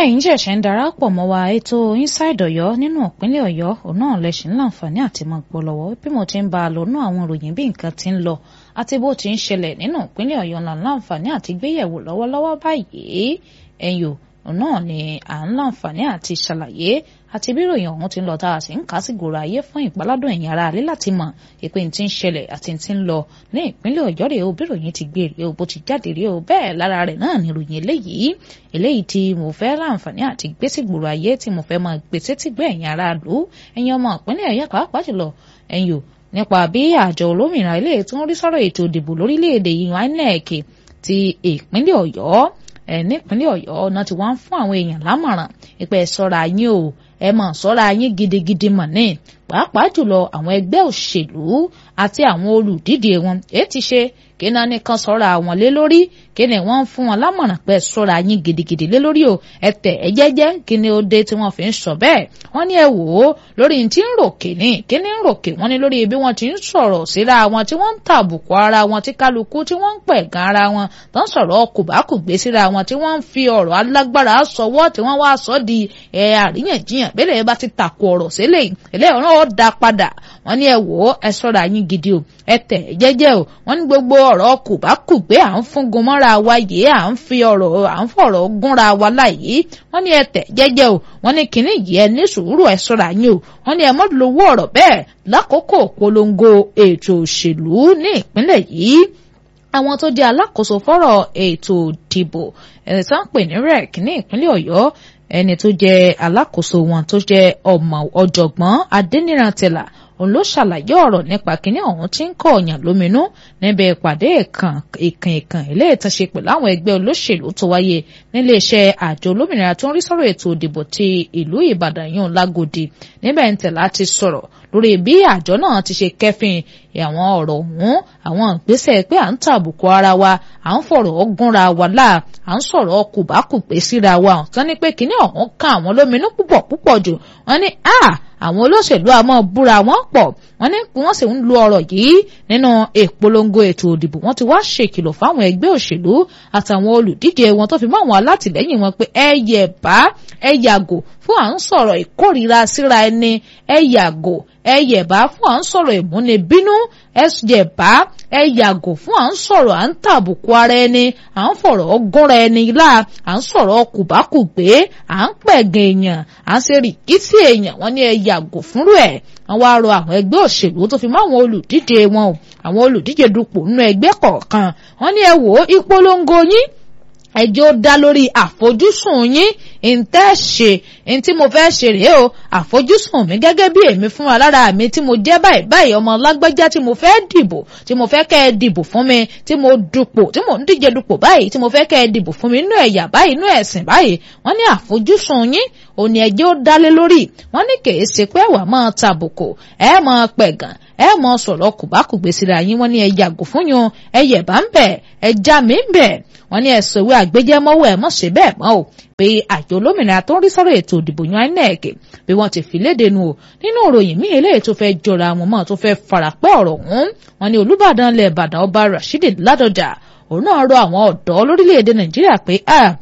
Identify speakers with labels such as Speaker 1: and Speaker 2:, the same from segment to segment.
Speaker 1: ẹ̀yin ṣẹ̀ṣẹ̀ ń darapọ̀ mọ́ wa ètò inside ọ̀yọ́ nínú ìpínlẹ̀ ọ̀yọ́ òun náà lẹ́sìn láǹfààní àti mọ̀ gbọ́ lọ́wọ́ bí mo ti ń bá a lọ nú àwọn ìròyìn bí nǹkan ti ń lọ àti bó ti ń ṣẹlẹ̀ nínú ìpínlẹ̀ ọ̀yọ́ náà láǹfààní àti gbéyẹ̀wò lọ́wọ́lọ́wọ́ báyìí ẹ̀yò òun náà ni à ń láǹfààní àti ṣàlàyé àti bí ìròyìn ọ̀hún ti ń lọ tá a sì ń kà á sí gbòòrò ayé fún ìpaládùn ẹ̀yìn ara alẹ́ láti mọ̀ ìpè tí ń ṣẹlẹ̀ àti tí ń lọ ní ìpínlẹ̀ ọ̀yọ́ rèé o bí ìròyìn ti gbé rèé o bó ti jáde rèé o bẹ́ẹ̀ lára rẹ̀ náà ni ìròyìn eléyìí eléyìí tí mo fẹ́ láǹfààní àti gbé sí gbòòrò ayé tí mo fẹ́ máa gbé sétí gbé ẹ̀yìn ara lù ẹ̀yin ọmọ ìpínlẹ̀ ọ̀yọ́ pàápàá jùlọ ẹ̀yìn nípa bí àjọ olómìnira ilé tó ń rí sọ́rọ̀ ètò ìdìbò lórílẹ̀‐èdè yìí INEC ti ìpínlẹ̀ ọ̀yọ́ ẹ̀ nípínlẹ̀ ọ̀yọ́ náà ti wá ń fún àwọn èèyàn lámọ̀ràn ìpẹ́ ṣọ́ra yín o ẹ mọ̀ ṣọ́ra yín gidigidi mọ̀ ní pàápàá jùlọ àwọn ẹgbẹ́ òṣèlú àti àwọn olùdíje wọn èyí ti ṣe kí náà nìkan ṣọ́ra wọn lé lórí kí ni wọ́n ń fún wọn lámọ̀ràn pé ṣọ́ra yín gidigidi lé lórí o ẹ tẹ̀ ẹ jẹ́jẹ́ kí ni ó dé tí wọ́n fi ń sọ bẹ́ẹ̀ wọ́n ní ẹ wò ó lórí tí ń ròkè ní kí ni ń ròkè wọ́n ní lórí bí wọ́n ti ń sọ̀rọ̀ síra wọn tí wọ́n ń tàbùkù ara wọn tí kálukú tí wọ́n ń pẹ̀gàn ara wọn tó ń sọ̀rọ̀ kùbákùgbé síra wọn tí wọ́n ń fi ọ̀rọ̀ alágbára sọwọ́ tí wọ́n wá sọ di ẹ̀ àríyànjiyàn bẹ́ẹ̀ bá ti tàkù ọ̀rọ̀ sílẹ̀ eléyìí náà ó da padà wọ́n ní ẹ wò ó ẹ ṣọ́ra yín gidi o ẹ tẹ̀ ẹ jẹ́jẹ́ o wọ́n ní gbogbo ọ̀rọ̀ kùbákùgbé à ń fúngun mọ́ra wa yìí à ń fi ọ̀rọ̀ à ń fọ̀rọ̀ gúnra wa láyìí wọ́n ní ẹ tẹ̀ jẹ́jẹ́ o wọ́n ní kínní yìí ẹ ní sùúrù ẹ ṣọ́ra yín o wọ́n ní ẹ mọ́ lówó ọ̀rọ̀ bẹ́ẹ̀ lákòókò polongo ètò òṣèlú ní ìpínlẹ̀ yìí àwọn tó jẹ́ alákòóso fọ́rọ̀ ètò ìdìbò ẹni tó ń pè ní rec ní ìpínlẹ̀ ọ̀yọ́ ẹni tó jẹ́ alákòóso wọn tó jẹ́ ọmọ ọ̀jọ̀gbọ́n adẹniran tẹlà òun ló ṣàlàyé ọ̀rọ̀ nípa kínní ọ̀hún tí ń kọ ọ̀yàn lóminú níbi ìpàdé ìkàn ìkàn ìkàn ilé ìtànṣe pẹ̀lú àwọn ẹgbẹ́ olóṣèlú tó wáyé níléeṣẹ́ àjọ olómìnira tó ń rí sọ̀rọ̀ ètò ìdìbò ti ìlú ìbàdàn yún lágòdì níbẹ̀ ń tẹ̀lá ti sọ̀rọ̀ lórí bí àjọ náà ti ṣe kẹ́fìn àwọn ọ̀rọ̀ ọ̀hún àwọn ìgbésẹ̀ pé à ń tàbùkù ara wa à ń fọ̀rọ̀ gúnra wa láà à ń sọ̀rọ̀ kùbákùgbé síra wa ọ̀tán ní pé kínní ọ̀hún kan àwọn lóminú púpọ̀ púpọ̀ jù wọ́n ní a àwọn olóṣèlú àmọ́ búra wọn pọ̀ wọ́n ní wọ́n sì ń lo ọ̀rọ̀ yìí nínú ìpolongo ètò òdìbò wọ́n ti wá ṣèkìlọ̀ fáwọn ẹgbẹ́ òṣèlú àtàwọn olùdíje wọn tó fi mọ́ àwọn alátìlẹ́yìn wọn pé ẹ yẹ bá ẹ yàgò fún à ń sọ̀rọ̀ ìkórìíra síra ẹni ẹ yàgò ẹ yẹ̀bá fún à ń sọ̀rọ̀ ìmúnibínú ẹ yẹ̀bá ẹ yàgò fún à ń sọ̀rọ̀ à ń tàbùkù ara ẹni à ń fọ̀rọ̀ ọgọ́ra ẹni lá à ń sọ̀rọ̀ kùbákùgbé à ń pẹ̀gàn èèyàn à ń ṣe rìkísí èèyàn wọ́n ní ẹ yàgò fúnrú ẹ̀ wọ́n wá rọ àwọn ẹgbẹ́ òṣèlú tó fi mọ́ àwọn olùdíje wọn o àwọn olùdíje dupò nínú ẹgbẹ́ kọ̀ọ̀kan wọ́n ní ẹ wò ó ìpolongo yín ẹjọ́ dá lórí àfojúsùn yín ntẹ́ ṣe ntí mo fẹ́ ṣe rèé o àfojúsùn mi gẹ́gẹ́ bí èmi fún wa lára mi tí mo jẹ́ báyìí báyìí ọmọ lágbájá tí mo fẹ́ dìbò tí mo fẹ́ kẹ́ ẹ dìbò fún mi tí mo dupò tí mo ń díje dupò báyìí tí mo fẹ́ kẹ́ ẹ dìbò fún mi inú ẹ̀yà báyìí inú ẹ̀sìn báyìí wọ́n ní àfojúsùn yín òní ẹjọ́ dálé lórí wọ́n ní kèé ṣe pé ẹ̀wà máa tàbùkù ẹ̀ máa pẹ̀gàn ẹ mọ sọ̀rọ̀ kùbákùgbé síra yín wọ́n ní ẹ yàgò fún yun ẹ yẹ̀bá ń bẹ̀ ẹ já mi ń bẹ̀ wọ́n ní ẹ sọ ìwé àgbéjẹ́mọ́wọ́ ẹ mọ̀ ṣe bẹ́ẹ̀ mọ́ o pé àjọ olómìnira tó ń rí sọ̀rọ̀ ètò ìdìbò yan INEC bí wọ́n ti fi léde nu o nínú ìròyìn míì eléyìí tó fẹ́ jọra wọn mọ́ tó fẹ́ farapẹ́ ọ̀rọ̀ ọ̀hún wọ́n ní Olúbàdàn lẹ̀ Ìbàdàn ọba Rashidi Ládọjà òun náà rọ àwọn ọ̀dọ́ lórílẹ̀‐èdè Nàìjíríà pé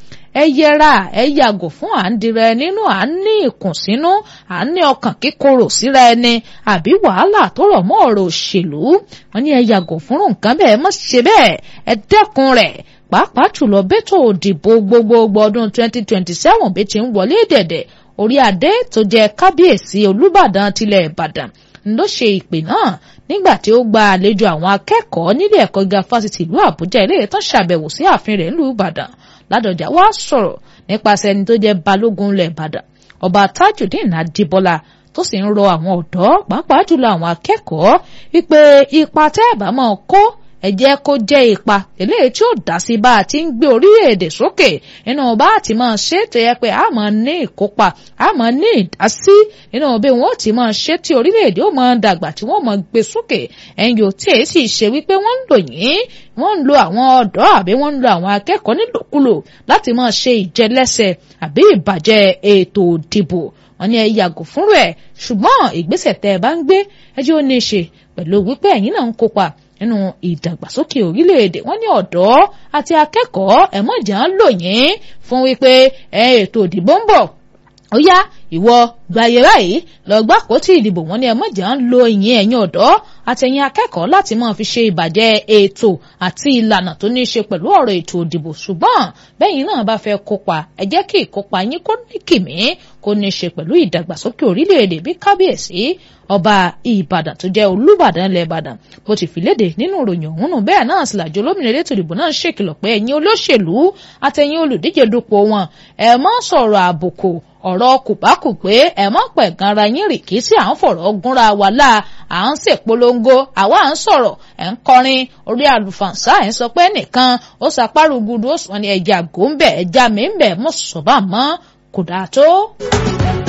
Speaker 1: ẹ yẹra ẹ yàgò fún à ń dira ẹ nínú à ń ní ìkùnsínú à ń ní ọkàn kíkorò síra ẹni àbí wàhálà tó rọ̀ mọ́ ọ̀rọ̀ òṣèlú wọ́n ní ẹ yàgò fún nǹkan bẹ́ẹ̀ má ṣe bẹ́ẹ̀ ẹ dẹ́kun rẹ̀ pàápàá jùlọ bẹ́tò òdìbò gbogbogbò ọdún 2027 bí ti ń wọlé dẹ̀dẹ̀ orí adé tó jẹ́ kábíyèsí Olúbàdàn tilẹ̀ Ìbàdàn ló ṣe ìpè náà nígbà tí ó gba àlejò àwọn akẹ́kọ̀ọ́ nílé ẹ̀kọ́ gíga fásitì ìlú Àbújá ilé ìtàn ṣàbẹ̀wò sí ààfin rẹ̀ nílùú Ìbàdàn Ládọjà wá sọ̀rọ̀ nípasẹ̀ ẹni tó jẹ́ balógun ilẹ̀ Ìbàdàn ọba Tajudeen Adébọ́lá tó sì ń rọ àwọn ọ̀dọ́ pàápàá jùlọ àwọn akẹ́kọ̀ọ́ wípé ipa tẹ́ ẹ̀ bá máa kó ẹ jẹ́ kó jẹ́ ipa eléyìí tí ó dá sí bá a ti ń gbé orílẹ̀-èdè sókè nínú bá a ti máa ṣe tó yẹ pé a máa ní ìkópa a máa ní ìdásí nínú bí wọn ó ti máa ṣe tí orílẹ̀-èdè ó máa dàgbà tí wọ́n máa gbé sókè ẹ̀yìn ò tí èyí sì ṣe wípé wọ́n ń lò yín wọ́n ń lo àwọn ọ̀dọ́ àbí wọ́n ń lo àwọn akẹ́kọ̀ọ́ nílòkulò láti máa ṣe ìjẹlẹ́sẹ̀ àbí ìbàjẹ́ ètò ìdìbò wọ́n ní ẹ yàgò fúnrú ẹ̀ ṣùgbọ́n ìgbésẹ̀ tẹ́ ẹ bá ń gbé ẹjọ́ ní í ṣe pẹ̀lú wípé ẹ̀yin náà ń kópa nínú ìdàgbàsókè orílẹ̀-èdè wọ́n ní ọ̀dọ́ àti akẹ́kọ̀ọ́ ẹ̀mọ́jà ń lò yín fún wípé ètò ìdìbò ń bọ̀ ó yá ìwọ gbàyè báyìí lọ gbà kó tí ìdìbò wọn ni ẹ mọ̀jà ń lo ìyẹn ẹ̀yin ọ̀dọ́ àtẹ̀yìn akẹ́kọ̀ọ́ láti máa fi ṣe ìbàjẹ́ ètò àti ìlànà tó ní í ṣe pẹ̀lú ọ̀rọ̀ ètò ìdìbò ṣùgbọ́n bẹ́yìn náà bá fẹ́ kópa ẹ jẹ́ kí ìkópa yín kó ní kìmí kó ní í ṣe pẹ̀lú ìdàgbàsókè orílẹ̀-èdè bí kábíyèsí ọba ìbàdàn tó jẹ́ olúbàdàn ilẹ̀ ìbàdàn bó ti fi léde nínú ìròyìn ọ̀hún nù bẹ́ẹ̀ náà sì làjọ olómìnira ètò ìdìbò náà ṣèkìlọ̀ pé ẹ̀yin olóṣèlú àtẹ̀yin olùdíje dupò wọn ẹ má sọ̀rọ̀ àbùkù ọ̀rọ̀ kùbákùgbé ẹ má pẹ̀ ganra yín rì kí sí à ń fọ̀rọ̀ gúnra wa láà à ń ṣèpolongo àwa à ń sọ̀rọ̀ ẹ̀ ń kọrin orí àlùfànṣá ẹ̀ ń sọ pé nìkan ó sapárù gudu ó sọ ní ẹja gòńbẹ ẹja mi ń bẹ mọ́ sọ̀bà mọ́ kò dáa tó.